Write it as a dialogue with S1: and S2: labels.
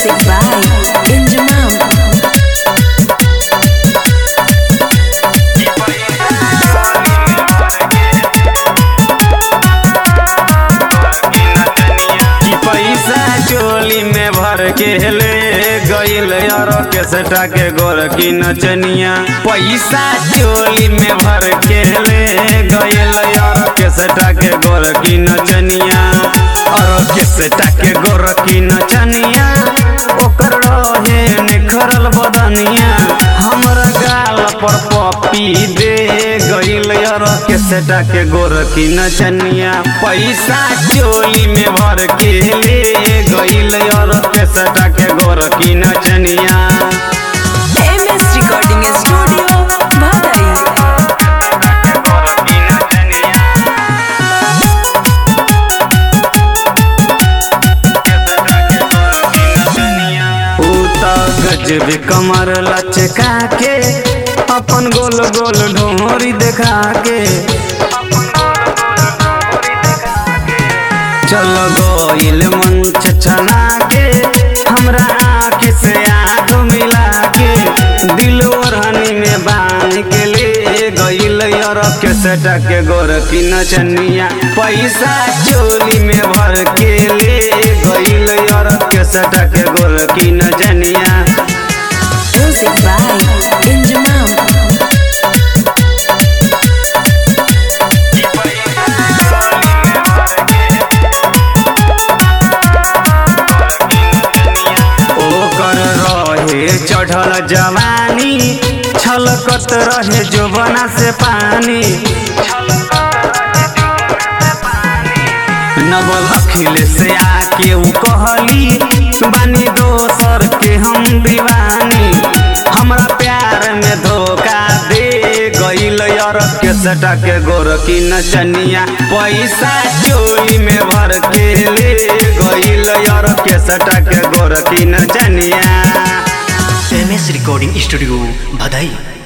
S1: Music by Injamam.
S2: कि पैसा चोली में भर के ले गईल यार के सटा के गोर की नचनिया पैसा चोली में भर के ले गईल यार के सटा के गोर की नचनिया और के सटा के गोर की नचनिया ओकर रहे निखरल बदनिया हमरा गाल पर पपी दे गईल यार के सटा के गोर की नचनिया पैसा चोली में भर के ले गईल यार के सटा के गोर की नचनिया
S1: MS Recording Studio, Bhadai.
S2: ऊ त गजब कमर लचका के अपन गोल गोल ढोरी देखा के चल गोइल मन छछना के हमरा आँख से आँख मिला के दिल ओढ़नी में बांध के ले गइल यार के सटा के गोर की नचनिया पैसा चोली में भर के ले गइल यार के सटा के गोर की नचनिया
S1: Music by Injamam.
S2: ओकर रहे चढ़ल जवानी छलकत रहे जोबना से पानी नवल अखिल से आके उ कहली बानी दोसर के हम दीवानी हमरा प्यार में धोखा दे गइल यार के सटा के गोर की नचनिया पैसा चोली में भर के ले गइल यार के सटा के गोर की नचनिया
S3: एम एस रिकॉर्डिंग स्टूडियो भदई